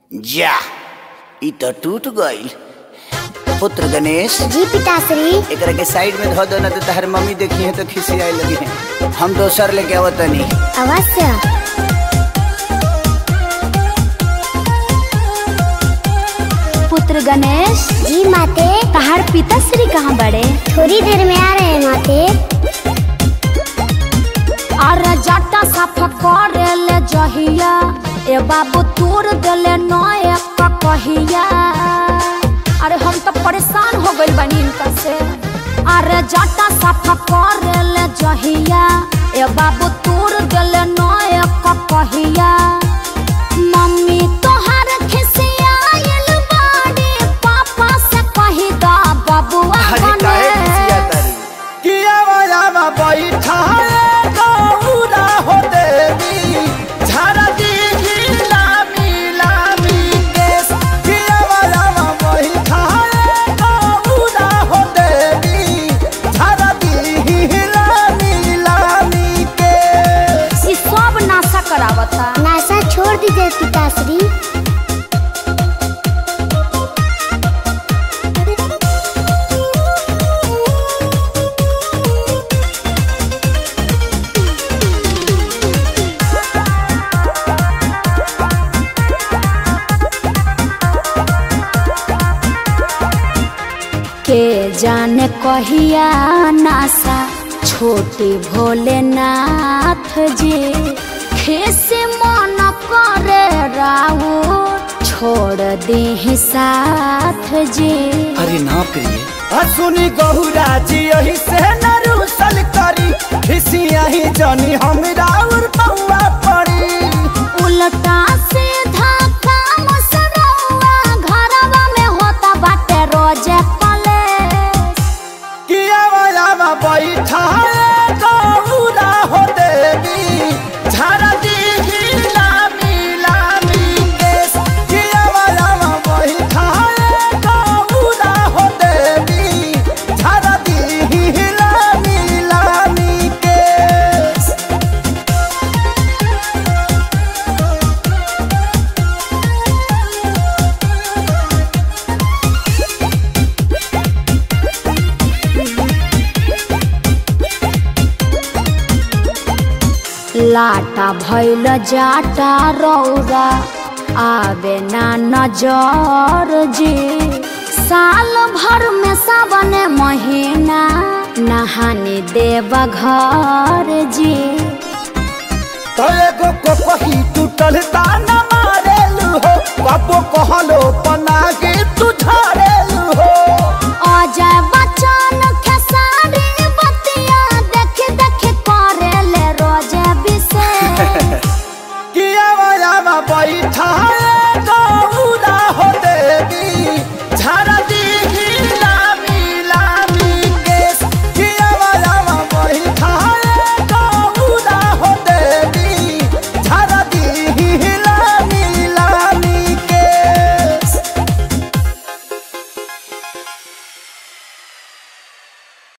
जा ई तो टूट गईल पुत्र गणेश जी पिताश्री एकरा के साइड में धो दो ना तो तहर मम्मी देखी है तो खिसियाए लगी है हम दोसर लेके आवतनी अवश्य पुत्र गणेश जी माते तहार पिताश्री कहाँ बड़े थोड़ी देर में आ रहे हैं माते अरे जटा साफ करे ले जहिया ए बाबू तोड़ देले नए कहिया अरे हम तो परेशान हो गइल बानी इनका से अरे जटा साफ करे ले जहिया ए बाबू तोड़ देले नए कहिया मम्मी तोहार खिसियाइल बाड़ी पापा से कही दा बबुआ अरे काहे बने खिसिया तारी किया वाला बैठा गौरा हो देवी झरा दी लामी लामी केस किया वाला बैठा गौरा हो देवी झरा दी लामी लामी केस ई सब नाशा करावता नासा छोड़ दीजिए पिताश्री के जाने कहिया नासा छोटे भोलेनाथ जी खेसे मन करे राऊ छोड़ दे साथ जी अरे ना प्रिय सुनी गहुरा जी यही से न रूसल करी खिसिया ही जानी हमरा और पौआ पड़ी उल्टा सीधा काम सरौआ घरवा में होता बाटे रोजे कलेश किया वाला बैठा गौरा हो देवी झरा दी लामी लामी केस किया वाला बैठा गौरा हो देवी झरा दी लामी लामी केस लाटा भैल जाटा रौरा आवे ना नजर जी साल भर में सावन महीना नहाने देव घर जी तो एगो को कही टूटल तार